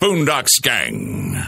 Boondocks Gang.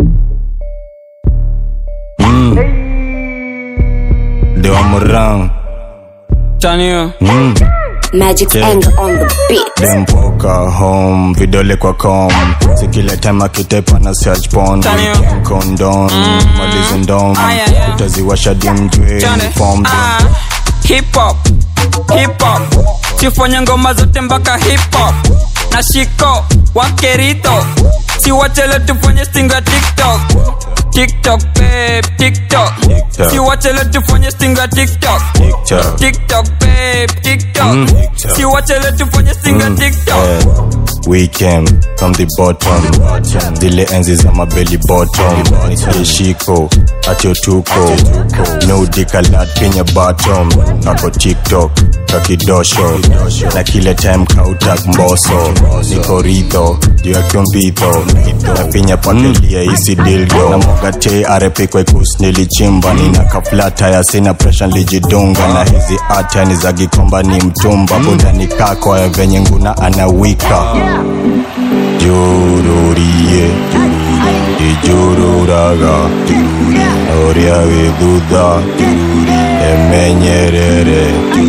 Ndio mrang Chanio. mm. Magic's Yeah. anger on the beat. dempoka home vidole kwa com si kila time akitepa na search porn Tani. Weekend condom malizi ndom Ah, yeah, yeah. utaziwasha dimjwe Chane. form Ah, hip hop hip hop sifanye ngoma zote mpaka hip hop na shiko wakerito siwachele tufanye stinga tiktok tiktok babe tiktok TikTok. siwachele tufanye stinga tiktok TikTok. tiktok babe tiktok Mm. TikTok. siwachele tufanye stinga tiktok Eh, we came from the bottom zile enzi za mabeli bottom ishiko atiotuko nudikalat kenya bottom ako tiktok kakidosho na kile time kautak mboso niko ridho juu ya kyombitho nafinya pakelia isi dildo na mogate arepe kwekus nilichimba nina kaflata ya sina presha lijidunga na hizi ata ni za gikomba ni mtumba budani kako ya venye nguna anawika jururie ijururaga oria githutha emenyerere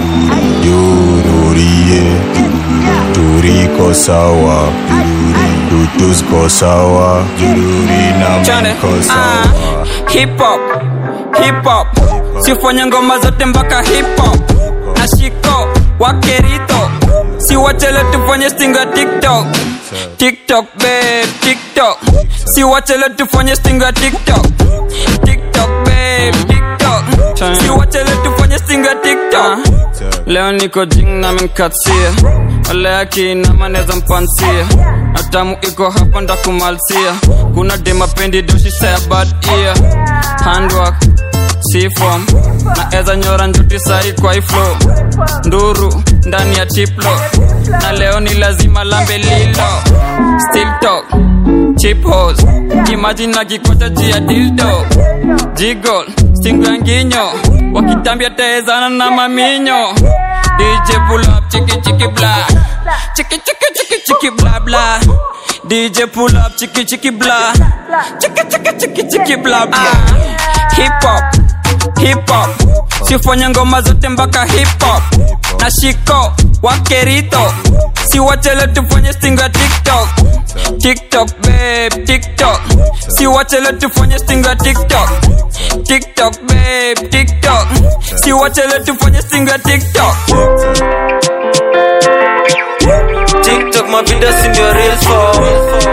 jururie turiko sawa tutusko sawa jururi na Chane. mko Ah, sawa hip hop hip hop sifanye ngoma zote mpaka hip hop na shiko wakerito siwachele tufanye stinga tiktok tiktok babe tiktok siwachele tufanye stinga tiktok tiktok babe tiktok siwachele tufanye stinga tiktok leo niko jing na menkatia wale akina maneza mpansia atamu iko hapa ndakumalsia kuna demapendi doshi saya bad ear handwork sifom na eza nyora njuti sai kwa iflo nduru ndani ya chiplo na leo ni lazima lambe lilo still talk chip hos imagine na kikocha chia dildo jigol stinganginyo wakitambia taezana na maminyo DJ pull up chiki chiki bla chiki chiki chiki chiki bla bla DJ pull up chiki chiki bla chiki chiki chiki chiki bla bla hip hop hip hop sifanye ngoma zote mpaka hip hop na shiko wakerito siwachele tufanye stinga tiktok tiktok babe tiktok siwachele tufanye stinga tiktok tiktok babe tiktok siwachele tufanye stinga tiktok tiktok mavideo sindio real for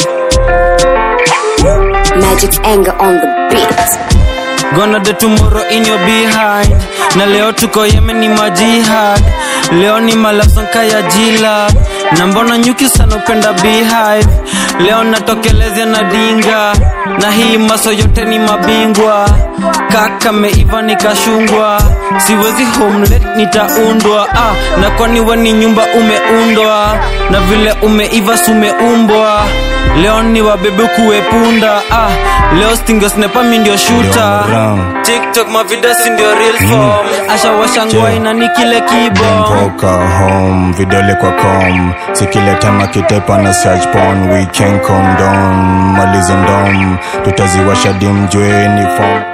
Magic's anger on the beat. Gonna do tomorrow in your behind na leo tuko Yemen ni majihad leo ni malafsanka ya jila na mbona nyuki sana upenda beehive leo natokelezea na dinga na hii maso yote ni mabingwa kaka meiva nikashungwa siwezi homelet nitaundwa ah, na kwani we ni nyumba umeundwa na vile umeiva sumeumbwa leo ni wabebe kuwepunda ah, leo stingesnepa mi ndio shuta Brown. tiktok mavidesi ndio real form ashawasha ngwaina ni kile kibo mpoka home vidole kwa com si kila time akitepa na search porn weekend condom malizo ndom tutaziwasha dimjwe ni form